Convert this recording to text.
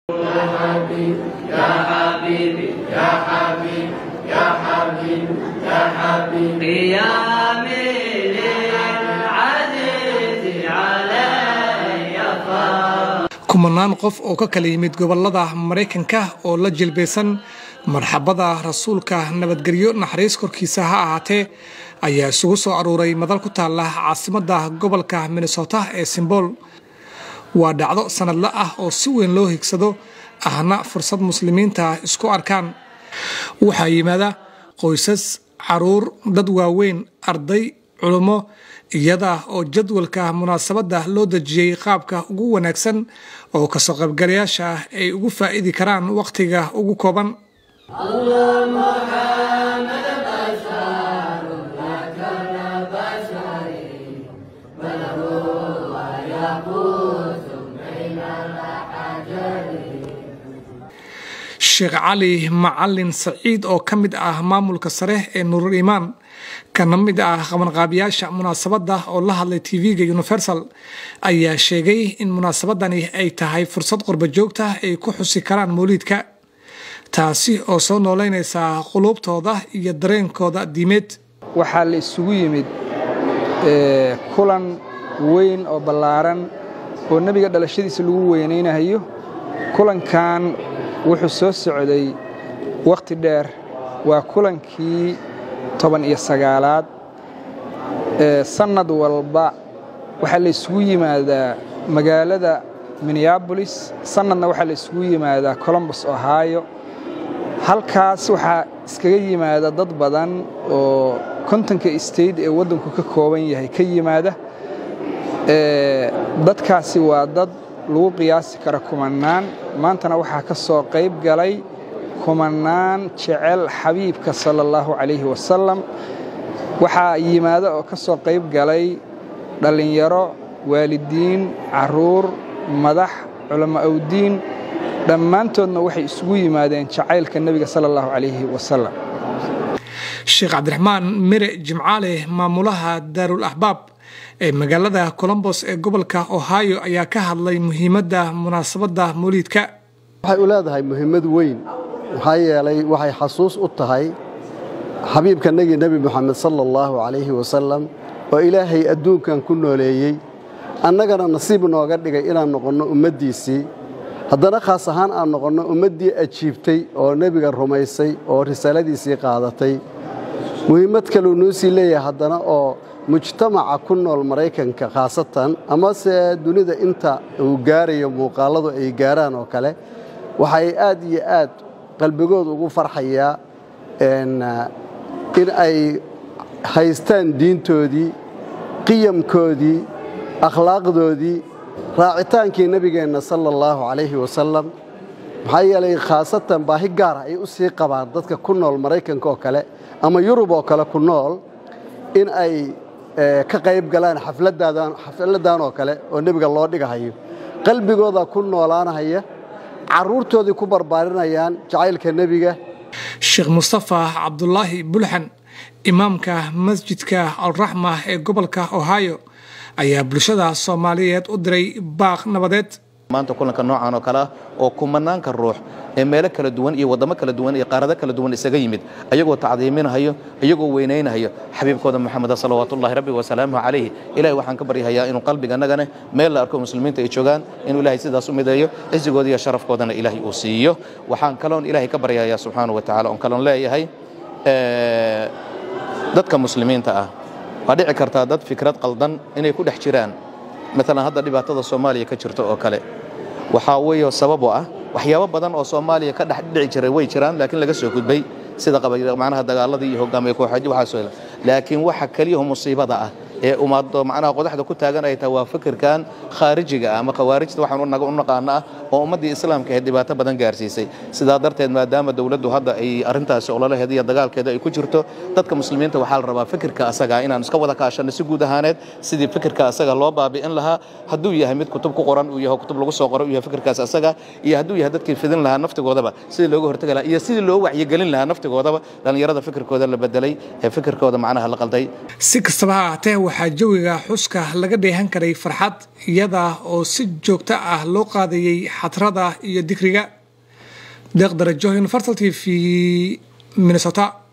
kumanaan qof oo ka kala yimid gobolada maraykanka oo la jilbaysan marxabada rasuulka nabadgelyo naxariis korkiisa ha ahaatee ayaa isugu soo aruuray madal ku taala caasimada gobolka minnesota ee simbool waa dhacdo sanadle ah oo si weyn loo higsado ahna fursad muslimiinta isku arkaan waxaa yimaada qoysas caruur dad waaweyn arday culummo iyada oo jadwalka munaasabadda loo dejiyey qaabka ugu wanaagsan oo kasoo qaybgalayaasha ah ay ugu faa'idi karaan wakhtiga ugu kooban sheekh cali macalin saciid oo ka mid ah maamulka sare ee nuurul iimaan kana mid ah qabanqaabiyaasha munaasabadda oo la hadlay tv-ga universal ayaa sheegay in munaasabadani ay tahay fursad qurba joogta ay ku xusi karaan mawliidka taasi oo soo nooleynaysa quluubtooda iyo dareenkooda diimeed waxaa la isugu yimid kulan weyn oo ballaaran oo nebiga dhalashadiisa lagu weynaynayo kulankan wuxuu soo socday wakhti dheer waa kulankii toban iyo sagaalaad sannad walba waxaa la isugu yimaadaa magaalada minneabolis sannadna waxaa la isugu yimaadaa colombus ohio halkaas waxaa iskaga yimaada dad badan oo kontonka state ee waddanku ka kooban yahay ka yimaada dadkaasi waa dad lagu qiyaasi kara kumanaan maantana waxaa ka soo qayb galay kumanaan jecel xabiibka sala allahu calayhi wasalam waxaa yimaada oo ka soo qayb galay dhallinyaro waalidiin caruur madax culamo awdiin dhammaantoodna waxay isugu yimaadeen jacaylka nebiga sala allahu calayhi wasalam sheekh cabdiraxmaan mere jimcaale maamulaha daarul axbaab ee magaalada colombos ee gobolka ohio ayaa ka hadlay muhiimadda munaasabadda mawliidka waxay u leedahay muhiimad weyn maxaa yeelay waxay xasuus u tahay xabiibkanagii nebi moxamed sala allahu calayhi wasalam oo ilaahay adduunkan ku nooleeyey annagana nasiib nooga dhigay inaan noqonno ummaddiisii haddana khaas ahaan aan noqonno ummaddii ajiibtay oo nebiga rumaysay oo risaaladiisii qaadatay muhiimad kaleu noo sii leeyahay haddana oo mujtamaca ku nool maraykanka khaasatan amase dunida inta uu gaarayo muuqaalladu ay gaaraan oo kale waxay aad iyo aad qalbigood ugu farxayaa in ay haystaan diintoodii qiyamkoodii akhlaaqdoodii raacitaankii nebigeenna sala allahu calayhi wasalam maxaa yeelay khaasatan baahi gaara ay u sii qabaan dadka ku nool maraykanka oo kale ama yurub oo kale ku nool in ay ka qayb galaan xafladdan oo kale oo nebiga loo dhigahayo qalbigooda ku noolaanahaya carruurtoodii ku barbaarinayaan jacaylka nebiga sheekh mustafa cabdulaahi bulxan imaamka masjidka alraxma ee gobolka ohio ayaa bulshada soomaaliyeed u diray baaq nabadeed maanta kulanka noocan oo kale ah oo kumanaanka ruux ee meelo kala duwan iyo waddamo kala duwan iyo qaarado kala duwan isaga yimid ayagoo tacdiiminahayo iyagoo weynaynahayo xabiibkooda moxameda salawaatullahi rabbi wasalaamuhu calayhi ilahay waxaan ka baryahayaa inuu qalbiga annagana meel la arko muslimiinta ay joogaan inuu ilahay sidaas u mideeyo cisigooda iyo sharafkoodana ilaahay uu siiyo waxaan kaloon ilaahay ka baryahayaa subxaanahu wa tacala oon kaloon leeyahay dadka muslimiinta ah waa dhici kartaa dad fikrad qaldan inay ku dhex jiraan maalan hadda dhibaatada soomaaliya ka jirta oo kale waxaa weeyo sabab oo ah waxyaabo badan oo soomaaliya ka dhex dhici jiray way jiraan laakiin laga soo gudbay sida macnaha dagaaladii iyo hogaamiye kooxeed waxaasoo laakiin waxa keliyaho musiibada ah ee umaado macnaha qodaxda ku taagan ay tahay waa fikirkan khaarijiga ah ama khawaarijta waxaan u naqaana ah oo ummaddii islaamka ahayd dhibaato badan gaarsiisay sidaa darteed maadaama dowladdu hadda ay arrintaasi ololaheeda iyo dagaalkeeda ay ku jirto dadka muslimiinta waxaa la rabaa fikirka asaga inaan iska wada kaashanno si guud ahaaneed sidii fikirka asaga loo baabi'in lahaa hadduu yahay mid kutub ku qoran uu yahay kutub lagu soo qoro uu yahay fikirkaas asaga iyo hadduu yahay dadkii fidin lahaa naftigoodaba sidii looga hortagi lahaa iyo sidii loo wacyigelin lahaa naftigoodaba dhallinyarada fikirkooda la bedelay ee fikirkooda macnaha la qalday si kastaba ha ahaatee waxaa jawiga xuska laga dheehan karay farxad iyada oo si joogto ah loo qaadayay xadrada iyo dikriga deeq darajo universal t v minnesota